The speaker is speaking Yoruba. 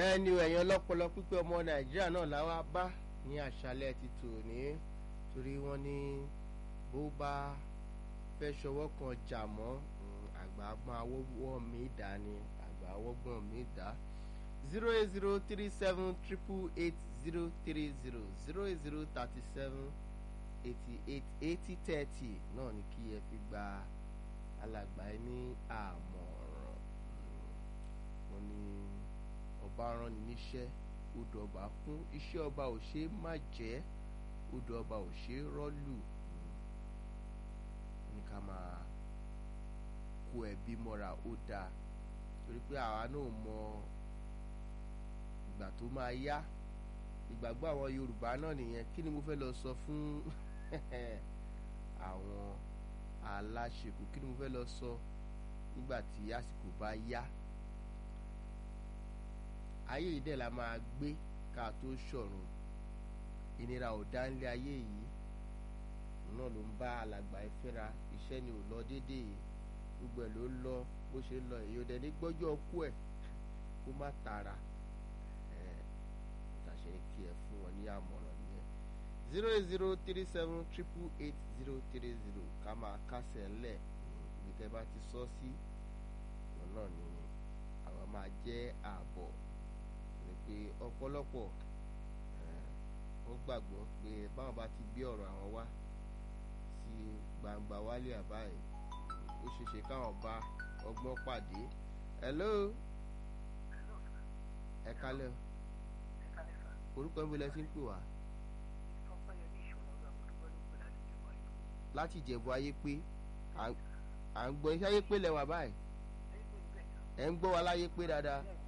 ẹni ẹ̀yàn ọlọ́pọlọ pípé ọmọ nàìjíríà náà làwa bá ní àṣálẹ́ ti tòní torí wọ́n ní bó bá fẹ́ ṣọwọ́ kan jà mọ́ àgbà gbọ́n awọ́wọ́ mi dá ni àgbà awọ́gbọ́n mi dá zero eight zero three seven triple eight zero three zero zero eight zero thirty seven eighty eight eighty thirty náà ni kí ẹ fi gba alàgbà ẹ ní àmọ̀ràn wọ́n ní ọba rán ni níṣẹ́ odò ọba kún iṣẹ́ ọba ò ṣe é má jẹ́ odò ọba ò ṣe é rọ́lù ní ká máa kó ẹbí mọ́ra ó dáa torí pé àwa náà mọ ìgbà tó máa yá ìgbàgbọ́ àwọn Yorùbá náà nìyẹn kí ni mo fẹ́ lọ sọ fún àwọn aláṣekù kí ni mo fẹ́ lọ sọ nígbà tí àsìkò bá yá ayé yìí dẹ̀ la máa gbé ká tó ṣọ̀run ìnira ò dá nílé ayé yìí náà ló ń bá alàgbà ìfẹ́ra iṣẹ́ ni ò lọ déédéé gbogbo ẹ̀ ló ń lọ bó ṣe ń lọ èyí ò dẹ̀ ní gbọ́jọ́ ọkú ẹ̀ kó má tara ẹ̀ ìtàṣe kí ẹ fún wọn ní àmọ̀ràn nìyẹn zero eight zero three seven triple eight zero three zero ká máa kásẹ̀ ńlẹ̀ ibi tẹ́ bá ti sọ sí ọ̀nà ni àwọn máa jẹ́ ààbọ̀ ni pé ọ̀pọ̀lọpọ̀ wọ́n gbàgbọ́ pé báwọn bá ti gbé ọ̀rọ̀ àwọn wá sí gbangba wálé àbáyé ó ṣeéṣe káwọn bá ọgbọ́n pàdé hello ẹ kálẹ̀ orúkọ níbo lẹ ti ń pè wá láti ìjẹ̀bú ayé pé à ń gbọ́ iṣẹ́ ayé pé lẹ́wà báyìí ẹ̀ ń gbọ́ wa láyé pé dáadáa